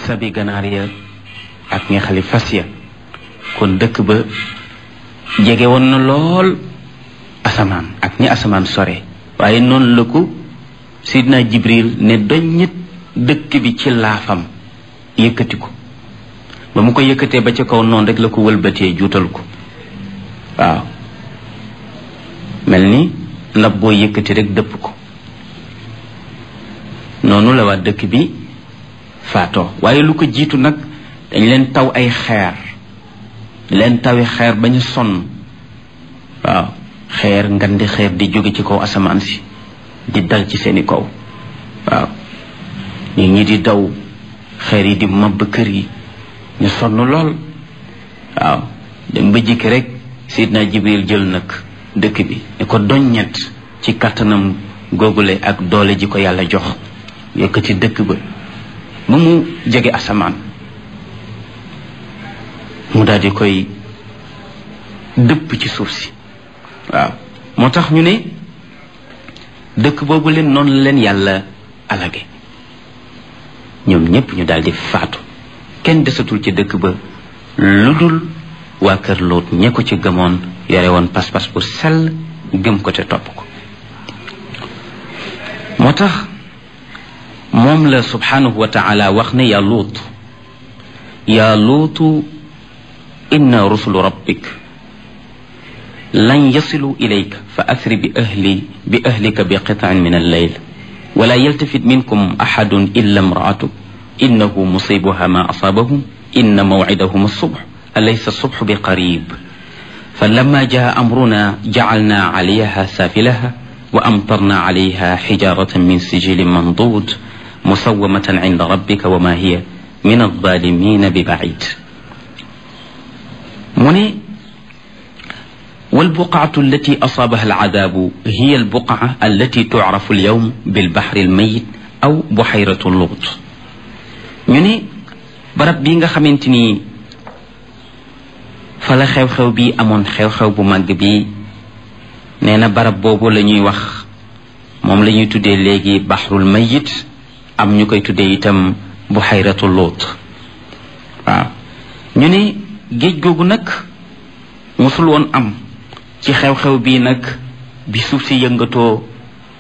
sabi ganaar ya ak ñi xali fas ya kon dëkk ba jege woon na lool asamaan ak ñi asamaan sore waaye noonu la ko sidna jibril ne doññit dëkk bi ci laafam yëkkati ko ba mu ko yëkkatee ba ca kaw noonu rek la ko wëlbatee juutal ko waaw mel ni ndab boo yëkkati rek dëpp ko noonu la waa dëkk bi faatoo waaye lu ko jiitu nag dañ leen taw ay xeer leen tawi xeer ba ñu sonn waaw xeer ngandi xeer di jóge ci kaw asamaan si di dal ci seeni kaw waaw nit ñi di daw xeer yi di mabb kër yi ñu sonn lool waaw dem ba jikki rek sidna jibril jël nag dëkk bi ne ko doññet ci kattanam googule ak doole ji ko yàlla jox yëkkati dëkk ba ba mu jege asamaan mu daal di koy dëpp ci suuf si waaw moo tax ñu ne dëkk boobu leen noonu la leen yàlla alage ñoom ñépp ñu daal di faatu kenn desatul ci dëkk ba lu dul waa kër Lóot ñe ko ci gëmoon yore woon pas-pas bu sell gëm ko te topp ko moo tax moom la subhanahu wa taala wax ne yaa Lóot yaa Lóotu inna rusulu rabbik lan yasilu ilayka fa asri bi ahli bi ahlika bi qitaan min alleyl wala yaltafit minkum axadun illa imraatuk innahu musibuha ma asaabahum inna mawcidahum alsubx alaysa alsubxu bi qarib فلما جاء أمرنا جعلنا عليها سافلها وأمطرنا عليها حجارة من سجيل منضود مسومة عند ربك وما هي من الظالمين ببعيد من والبقعة التي أصابها العذاب هي البقعة التي تعرف اليوم بالبحر الميت أو بحيرة اللوط ñu barab bi nga xamante ni fa la xew-xew bi amoon xew-xew bu màgg bi nee na barab boobu la ñuy wax moom la ñuy tuddee léegi baxrul mayit am ñu koy tuddee itam buxayratu luut waaw ñu ne géej googu nag musul woon am ci xew-xew bii nag bi suuf si yëngatoo